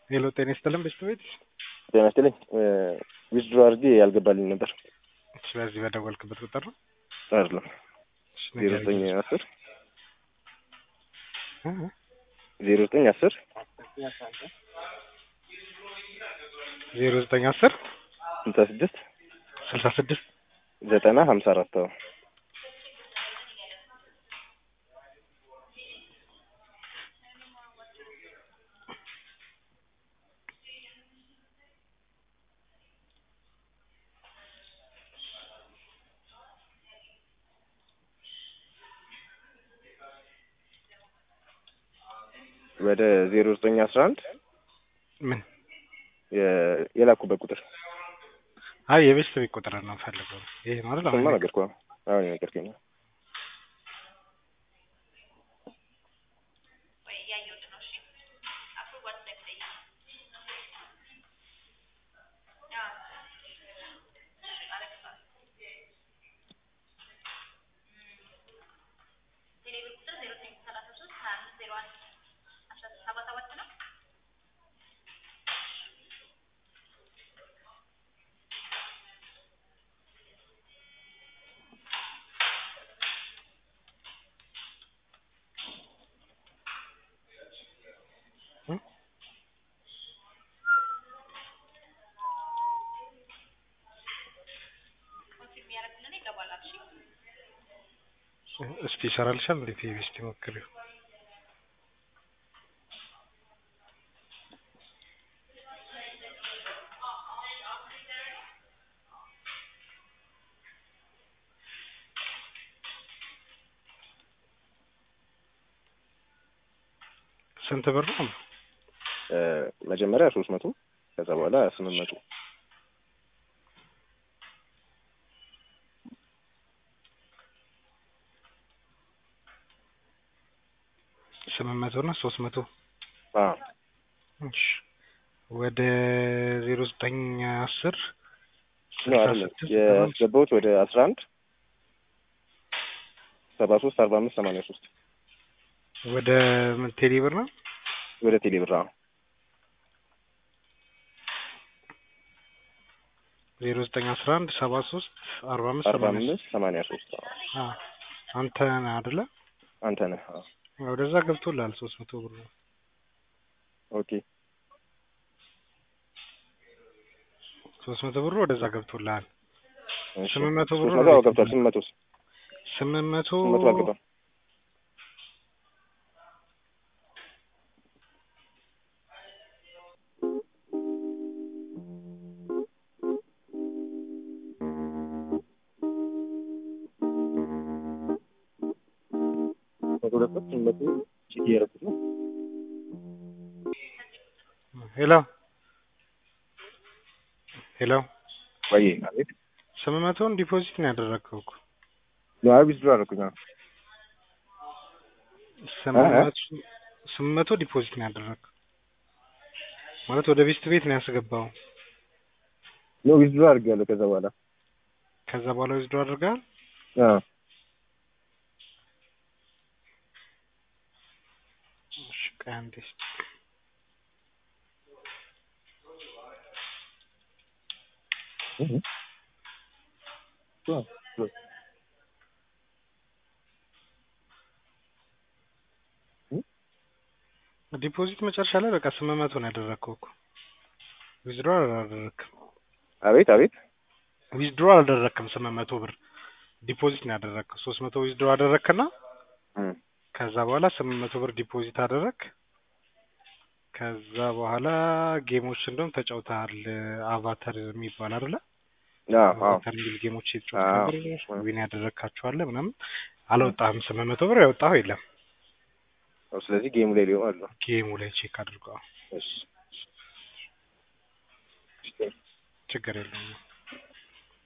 ሄሎ ጤና ይስጥልን በሽታ ቤት ጤና ይስጥልኝ ዊዝድሮ አድርጌ ያልገባልኝ ነበር። ስለዚህ በደወልክበት ቁጥር ነው አይደለም እሺ፣ ዜሮ ንገረኝ። ዘጠኝ አስር እ? ዜሮ ዘጠኝ አስር ዜሮ ዘጠኝ አስር ስልሳ ስድስት ስልሳ ስድስት ዘጠና ሀምሳ አራት አዎ ወደ ዜሮ ዘጠኝ አስራ አንድ ምን የ- የላኩበት ቁጥር አይ የቤስት ቤት ቁጥር ነው ፈልገው ይሄ ማለት ስማ አሁን ነገርኩህ አሁን የነገርከኝ ነው። እስቲ ይሰራልሻል እንዴት የቤስት ሞክሪው ስንት ብር ነው እ፣ መጀመሪያ ሶስት መቶ ከዛ በኋላ ስምንት መቶ ስምንት መቶ እና ሶስት መቶ አዎ እሺ ወደ ዜሮ ዘጠኝ አስር ነው ስልሳ አይደለም ስድስት ዘጠና አምስት ያስገባሁት ወደ አስራ አንድ ሰባ ሶስት አርባ አምስት ሰማንያ ሶስት ወደ ምን ቴሌ ብር ነው ወደ ቴሌ ብር አዎ ዜሮ ዘጠኝ አስራ አንድ ሰባ ሶስት አርባ አምስት አርባ ሰማንያ አምስት ሰማንያ ሶስት አዎ አ አንተ ነህ አይደለ? አንተ ነህ አዎ ወደዛ ገብቶልሃል ሶስት መቶ ብር ነው። ኦኬ ሶስት መቶ ብሩ ወደዛ ገብቶልሃል። እሺ ስምንት መቶ ብሩ ሶስት መቶ አዎ ገብቷል ስምንት መቶ ስምንት መቶ ስምንት መቶ አልገባም መቶ ሁለት ስምንት መቶ ቼክ እያደረኩት ነው ሄሎ ሄሎ ወይ አቤት ስምንት መቶውን ዲፖዚት ነው ያደረግከው እኮ አይ ዊዝድሮ አደረኩኝ አዎ ስምንት እ? መቶ ስምንት መቶ ዲፖዚት ነው ያደረግከው ማለት ወደ ቤስት ቤት ነው ያስገባው። ኖ ዊዝድሮ አድርጌያለሁ ከዛ በኋላ ከዛ በኋላ ዊዝድሮ አድርገሃል። አዎ እሺ ቆይ አንዴ እስኪ እህ አዎ ዲፖዚት መጨረሻ ላይ በቃ ስምንት መቶ ነው ያደረግከው እኮ ዊዝድሮ አላደረግክም። አቤት አቤት ዊዝድሮ አላደረግክም። ስምንት መቶ ብር ዲፖዚት ነው ያደረግከው። ሶስት መቶ ዊዝድሮ አደረግክና እም ከዛ በኋላ ስምንት መቶ ብር ዲፖዚት አደረግ። ከዛ በኋላ ጌሞች እንደውም ተጫውተሃል። አቫተር የሚባል አይደለ? አዎ አዎ አቫተር የሚል ጌሞች የተጫወት አዎ። ነበር። ዊን ያደረግካቸዋለ ምናምን አልወጣህም። ስምንት መቶ ብር ያወጣኸው የለም። ስለዚህ ጌሙ ላይ ሊሆን አለ ጌሙ ላይ ቼክ አድርገዋል። እሺ ችግር የለውም።